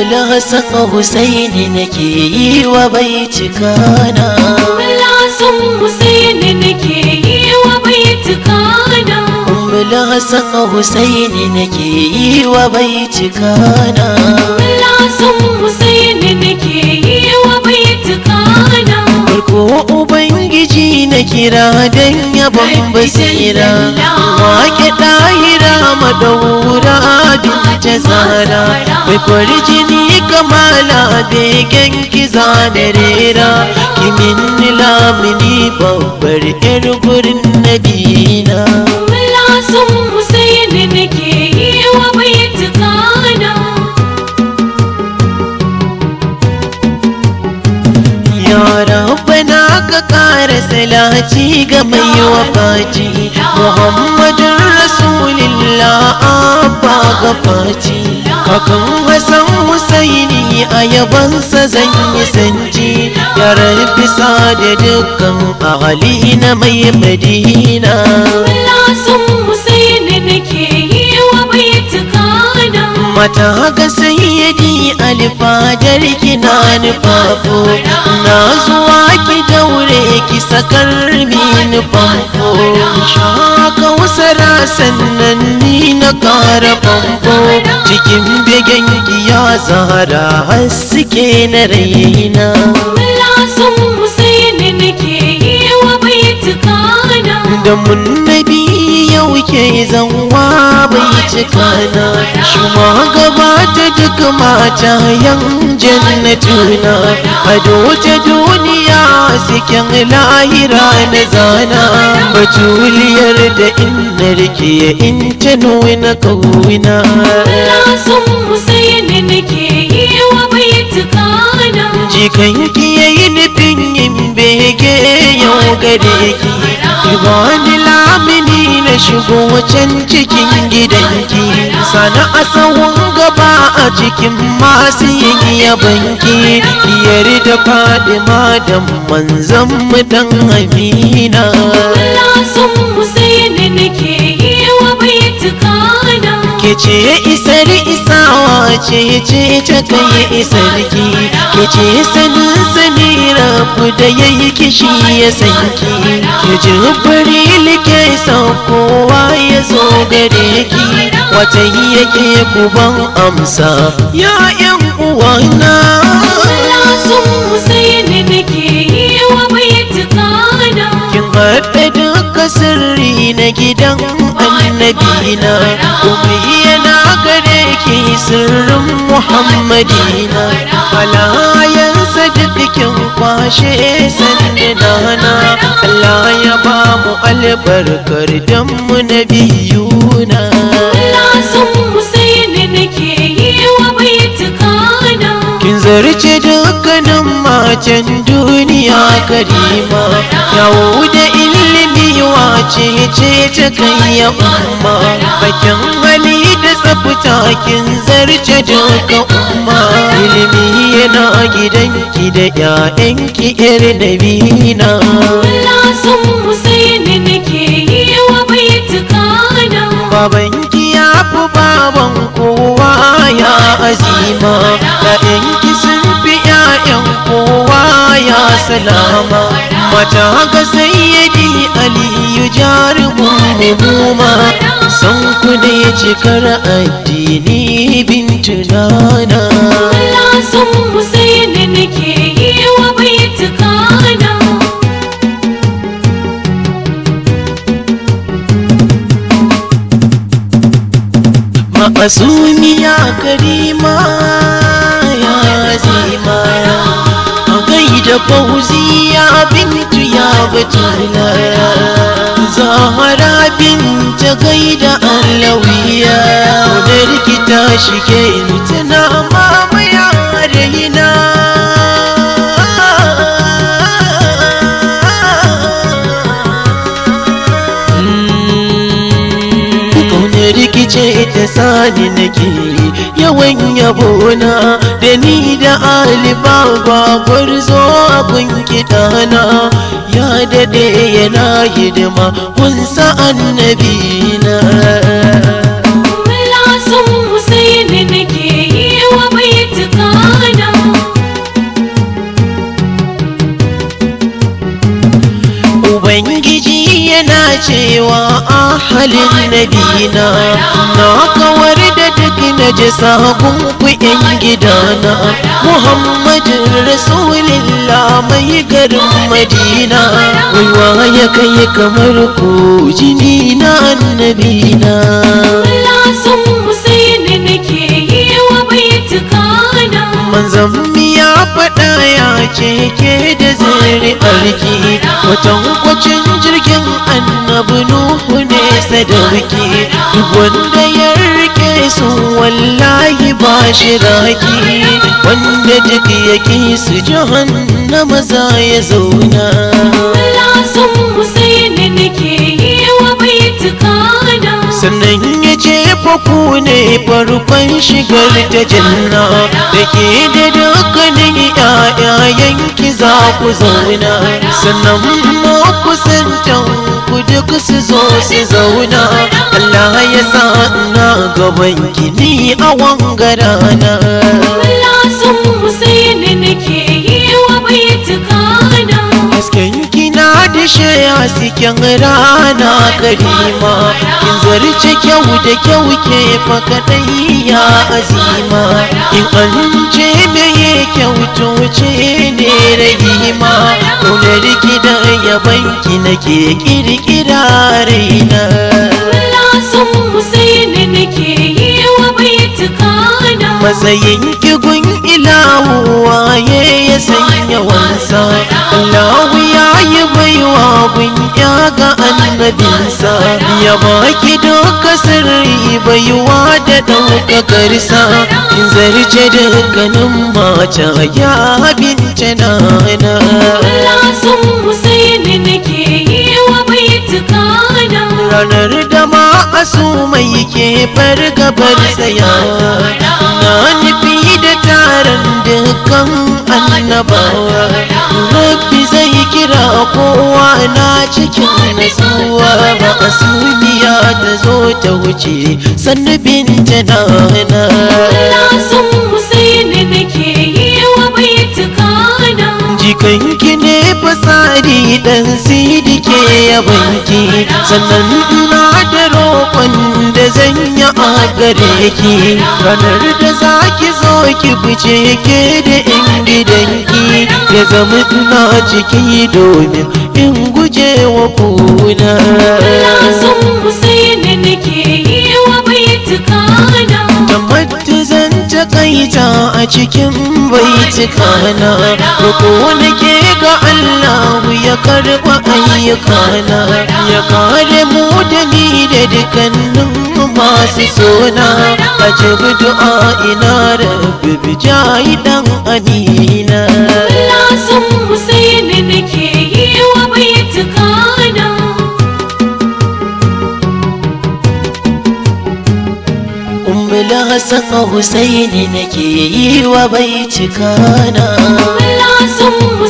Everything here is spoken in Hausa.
Ummul Hassan Husaini nake yi wa bai cikana Lasan Husaini nake yi wa baitukana Ummul Hassan Husaini nake yi wa bai cikana Lasan Husaini nake yi wa baitukana Farko Ubangiji na kira don yabon basira Wake ɗahira madaura binta zara Mai fari jini kamala begen kiza da rera Kimin lamini babbar yar gurin nabina Lasan Husaini nake yi wa baitukana Ya rabbana ka ƙara salati ga mai wafaci Muhammadun Rasulillah abba gafaci Kakan Hassan Husaini a yabansa zan yi sanji Ya rabbi sa da dukkan ahali na mai madina Lasan Husaini nake yi wa baitukana Mata ga sayyidi alfadar kina nufafo Na zuwa ki daure ki sakar min famfo Shaka wasara sannan ni na kara famfo Cikin begen ki ya zahara haske na raina Lasan Husaini nake yi wa baitukana da mun nabi yau ke zanwa bai cika na shuma gabata duk mata yan jannatuna ado ta duniya sikin lahira na zana batuliyar da inna rike in ta nuna kawuna Lasan Husaini nake yi wa baitukana jikan ki yayi nufin yin bege yau gare ki Ibani lamini na shigo can cikin gidanki sana a tsawon gaba a cikin masu yin yabanki yarda fadima da manzan mu dan amina Lasan Husaini nake yi wa baitukana ke ce isar isawa ce ce ta kai isarki ke ce sanin sani rabu da yayi kishi ya sanki ke ji fari ke saukowa ya zo gare ki wata yake kuban amsa ya yan uwana Lasan Husaini nake yi wa baitukana kin haɗa duka sirri na gidan annabina kuma yana gare ki sirrin muhammadina halayensa dukkan kwashe sandana Allah ya ba mu albarkar dan mu nabiyuna Lasan Husaini nake yi wa baitukana kin zarce dukkanin matan duniya karima yawo da ilimi wace ce ta kai ya umma bakin hali da tsafta kin zarce duka umma ilimi yana gidanki da 'ya'yanki yar nabina Lasan Husaini nake yi wa baitukana babanki ya fi baban kowa ya azima ‘ya'yanki sun fi ‘ya'yan kowa ya salama mata ga sayyadi aliyu jarumin mumuma san ku ne cikar addini bintu nana Lasan Husaini nake yi wa baitukana ma'asumiya karima ya zima a gaida fauziya bintu ya batula zahara binta gaida alawiya da rikita shige tana mamaya raina Kaunar rikice ta sani nake yawan yabona da ni da alibaba gwarzo abin kiɗana ya dade yana hidima kunsa annabina Lasan Husaini nake yi wa baitukana ahalin nabina na kawar da duk na ji sakon ku yan gidana muhammadin rasulillah mai garin madina waiwa ya kai kamar ku jini na annabina Allah sun Husaini nake yi wa baitukana manzan ya faɗa ya ce ke da zari arki watan kwacin jirgin annabi nuhu ne sadauki duk wanda ya rike su wallahi ba shi raki wanda duk yake su jahannama za ya zauna Allah sun Husaini nake yi wa baitukana sannan ya ce ku ne farkon shigar ta janna da ke da dukkanin ƴaƴayenki za ku zauna sannan ma kusantan ku duk su zo su zauna Allah ya sa na gaban gini a wangarana Allah sun Husaini nake yi wa baitukana hasken kina da shaya cikin rana karima kin zarce kyau da kyau ke fa kadai ya azima in an ce meye kyau to ce ne rahima kaunar ki da yaban ki nake kirkira raina Allah sun Husaini nake yi wa baitukana matsayin kigun ilahu waye ya sanya wansa Allahu ya yi baiwa gun ya ga annabinsa ya baki doka sirri baiwa da ɗaukakarsa in zarce dukkanin mata ya bince nana Allah sun Husaini nake yi wa baitukana ranar da ma asu mai ke fargabar tsaya na nufi da taron dukkan annabawa rabbi zai kira kowa na cikin nasuwa ba asumiya ta zo ta wuce sannu binta nana Allah sun Husaini nake yi wa baitukana jikanki ne fasadi dan sidi ke yabanki sannan ina da roƙon da zan yi a gare ki ranar da za ki zo ki fice ke da in gidanki ya zama ina ciki domin in guje wa kuna Allah sun Husaini nake yi wa baitukana tabbata zan takaita a cikin baitukana ko nake ga Allah ya karɓa ayyukana ya kare mu da ni da dukkanin masu sona a jibi du'a ina rabbi bijayi dan amina Allah sun Husaini nake yi wa baitukana ummul hasan husaini nake yi wa baitukana Allah sun